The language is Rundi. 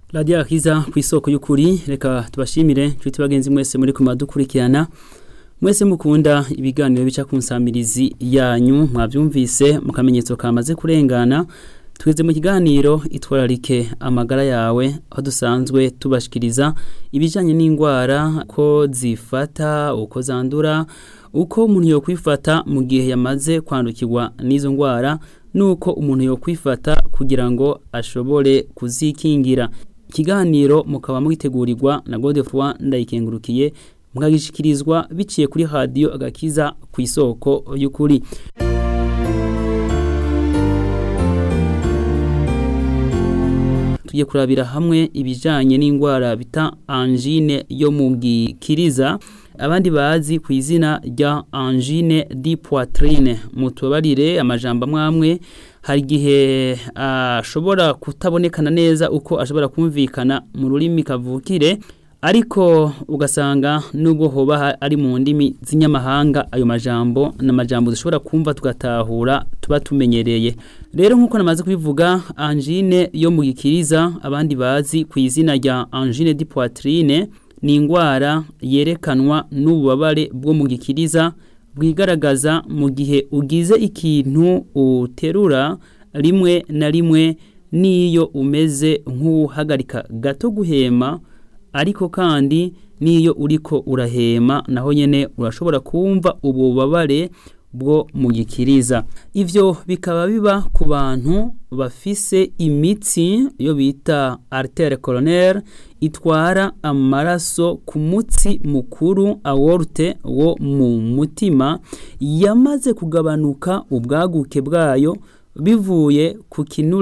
radiyo akiza ku isoko y'ukuri reka tubashimire nshuti bagenzi mwese muri kumadukurikirana mwese mukunda ibiganiro bica ku nsamirizi yanyu mwabyumvise mu kamenyetso kamaze kurengana tweze mu kiganiro itwararike amagara yawe aho dusanzwe tubashikiriza ibijyanye n'indwara ko zifata uko zandura uko umuntu yo kwifata mu gihe yamaze kwandukirwa n'izo ndwara nuko umuntu yo kwifata kugira ngo ashobore kuzikingira ikiganiro mukaba mwitegurirwa na Godefroid ndayikengurukiye mukagishikirizwa biciye kuri radio agakiza ku isoko y'ukuri tugiye kurabira hamwe ibijanye n'indwara bita angine yo mu gikiriza abandi bazi ku izina rya angine di poitrine mutubarire amajambo amwamwe hari igihe ashobora kutabonekana neza uko ashobora kumvikana mu rurimi kavukire ariko ugasanga nubwo hoba ari mu ndimi z'inyamahanga ayo majambo n'amajambo dushobora kumva tugatahura tuba tumenyereye rero nk'uko namaze kubivuga angine yo mu gikiriza abandi bazi ku izina rya angine di poitrine ni indwara yerekanwa n'ububabare bwo mu gikiriza bwigaragaza mu gihe ugize ikintu uterura rimwe na rimwe n'iyo umeze nk'uhagarika gato guhema ariko kandi n'iyo uriko urahema naho nyine urashobora kumva ububabare bwo mu gikiriza ivyo bikaba biba ku bantu bafise imitsi yo bita artere coronaire itwara amaraso ku mutsi mukuru aorte wo mu mutima yamaze kugabanuka ubwaguke bwayo bivuye ku kinure